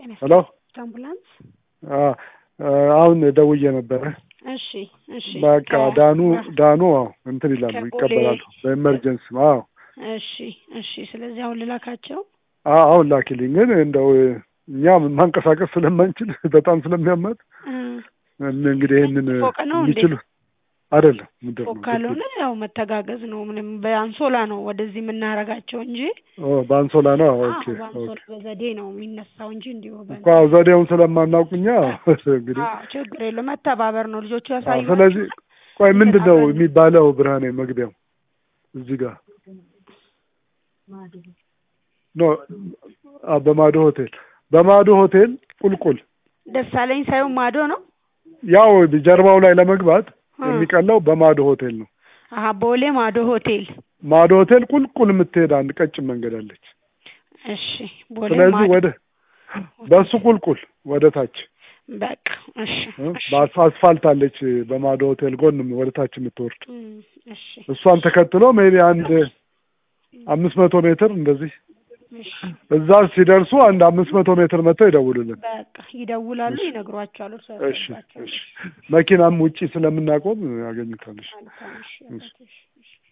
ሄሎ አምቡላንስ አ- አሁን ደውዬ ነበረ። እሺ እሺ በቃ ከ- ዳኑ ዳኑ አዎ እንትን ይላሉ ከቦሌ- ይቀበላሉ በኤመርጀንሲ አዎ እሺ እሺ ስለዚህ አሁን ልላካቸው አዎ አሁን ላኪልኝ ግን እንደው እኛ ማንቀሳቀስ ስለማንችል በጣም ስለሚያመት እ፣ እንግዲህ ይህንን ፎቅ ነው እንዴ? የሚችሉ አይደለም ምንድን ፎቅ ነው ካልሆነ ያው መተጋገዝ ነው ምንም በአንሶላ ነው ወደዚህ የምናረጋቸው እንጂ ኦ በአንሶላ ነው አዎ ኦኬ በአንሶላ ኦኬ በዘዴ ነው የሚነሳው እንጂ እንዲሁ በ- እኮ አዎ ዘዴውን ስለማናውቅኛ እንግዲህ አዎ ችግር የለም መተባበር ነው ልጆቹ አዎ ያሳዩ ስለዚህ ቆይ ምንድን ነው የሚባለው ብርሃኔ መግቢያው እዚህ ጋር ኖ አ በማዶ ሆቴል በማዶ ሆቴል ቁልቁል ደሳለኝ ሳይሆን ማዶ ነው ያው ጀርባው ላይ ለመግባት እ። የሚቀለው በማዶ ሆቴል ነው አሀ ቦሌ ማዶ ሆቴል ማዶ ሆቴል ቁልቁል የምትሄድ አንድ ቀጭን መንገድ አለች እሺ ቦሌ ስለዚህ ማዶ ወደ በሱ ቁልቁል ወደ ታች በቃ እሺ እ፣ እሺ በአስ- አስፋልት አለች በማዶ ሆቴል ጎን ወደ ታች የምትወርድ እም፣ እሺ እሷን ተከትሎ ሜቢ አንድ አምስት መቶ ሜትር እንደዚህ እሺ እዛ ሲደርሱ አንድ አምስት መቶ ሜትር መጥተው ይደውሉልን። በቃ ይደውላሉ እሺ። ይነግሯቸዋል እርሱ እሺ ያስገባቸው እሺ መኪናም ውጪ ስለምናቆም ያገኙታል። እሺ መልካም እሺ እሺ። እሺ እሺ